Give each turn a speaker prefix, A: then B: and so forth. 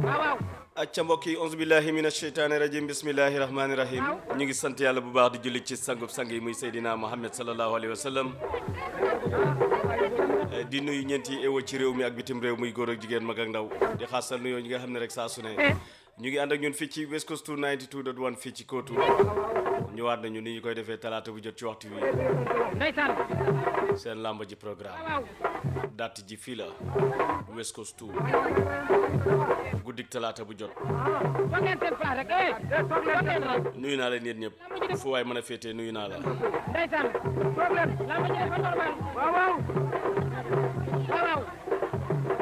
A: waaw waaw
B: acca mbokk yi onze billahi min asheytaani rajim bismillahi rahmaani rahim ñu ngi sant yàlla bu baax di julli ci sangub sang yi muy Seydina Muhammad sallallahu alayhi wa sallam Eh, di nuyu ñeenti ewo ci réew mi ak bitim réew muy góor ak jigéen mag ak ndaw di xaasal nuyoo ñi nga xam ne rek saa su ne ñu ngi ànd ak ñun fii ci West Coast 92.1 fii ci Kootu ñëwaat nañu ni ñu koy defee talaata bu jot ci waxtu wi
A: ndeysaan
B: seen làmb ji programme
A: waaw
B: date ji fii la West Coast 2 guddik talaata bu jot
A: foog ngeen seen place rek eh foog ngeen rek
B: nuyu naa leen yéen ñëpp fu waay mën a féetee nuyu naa la
A: ndeysaan problème la ma jëlee fa normal waaw waaw waaw waaw